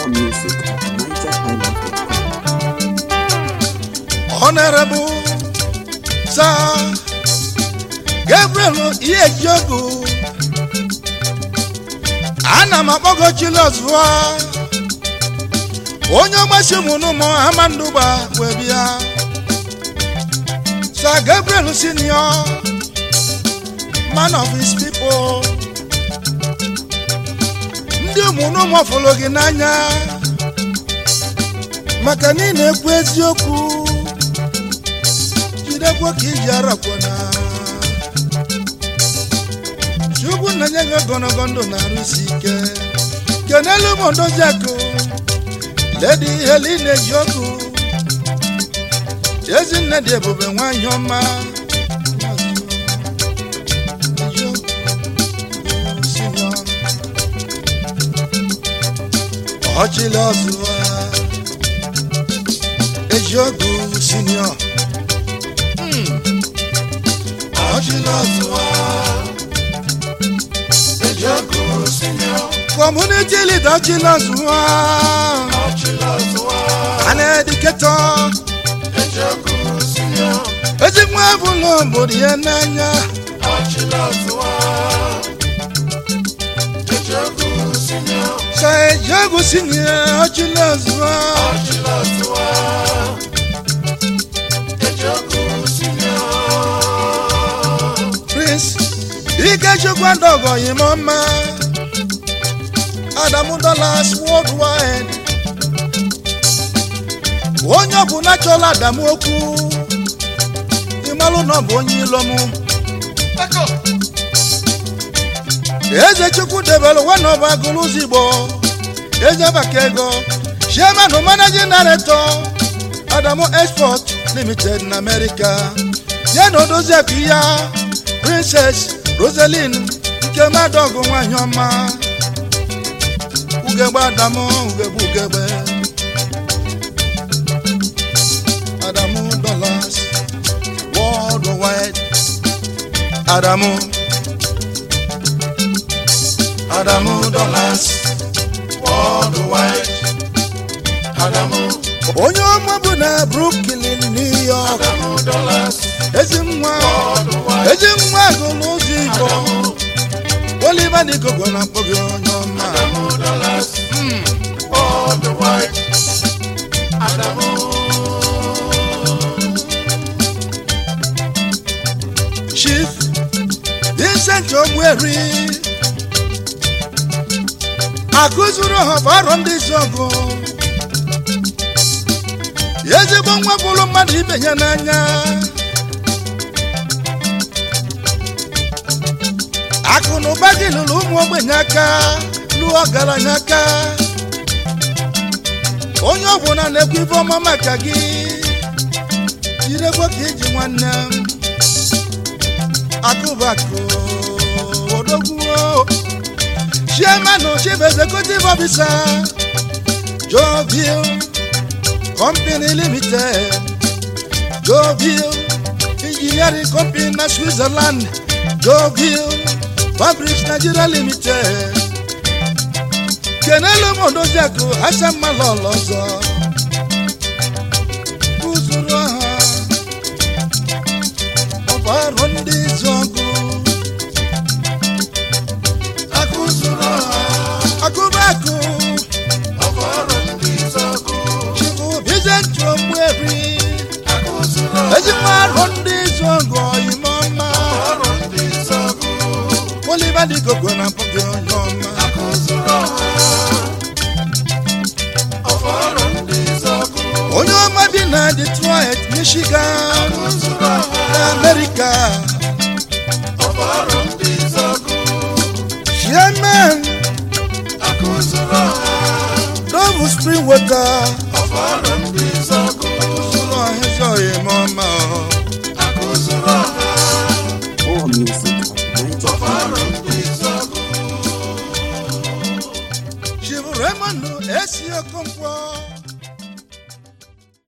More music at nigerhighlife.com. Honorable Sir Gabriel Ihejiogwu ana m akpọgo Chilozụwa onye ọgbasi ụmụnụmụ Amandụgba wee bịa Sir Gabriel Senior man of his people ndị ụmụnụmụ fụrụ gị n'anya maka na ị na-ekwu eziokwu jidekwa ka iji arakwana chukwu na nye gị ogologo ndụ na-arụ isi ike kenelu m odoziakụ ledi helin ejiokwu ezinne dị ebube nwanyị ọma ọchịla ọzụwa ejiogwu senior Community leader Chilozụwa an educator ezigbo ebụla obodo ya n'anya sa ejiogwu senior Chilozụwa Prince Ikechukwu Adogo Yimoma Adamu Dollars Worldwide onye ọ bụ nachọla Adamu okwu ịmalụ na ọ bụ onye ilomu eze chukwu debere wenọba agụrụ ụzọ igbo eze baka ego chairman managing director Adamu Export Limited na America ya na odozi akụ ya princess rosaline nke madọgụ nwanyị ọma ugegbe adamu ugegbe ugegbe adamu dollars worldwide adamu adamu dollars worldwide adamu onye ọma bụ na brooklyn new york ezi nwa ezi nwa gụrụ ụzọ igbo oliver dịgogo na akpọ gị onye ọma chief vincent ogbueri akụzuru ha ọrụ ndị isi ọgụ ezigbo nwa bụrụ mmadụ ibe ya n'anya akụ na ụba gị lụrụ ụmụ ogbenye aka lụọ ọgaranya aka onye ọbụla na-ekwu ife ọma maka gị jirekwa ka iji nwanne m akụbakụ odogwuo chairman chief executive officer Jovil company limited Jovil engineering company na Switzerland Jovil fabrics Nigeria limited kenelu m odoziakụ asamalọlọ ọzọ kụzuru ha ọbarụ ndị izu ọgụ akụzuru ha akụbakụ chifu bizenti ogbuebi ezigbo arụ ndị izu ọgụ ime ọma Oliver Dịgogo na pọgị onye ọma onye ọma bi na Detroit Michigan na America chairman Dove Spring Water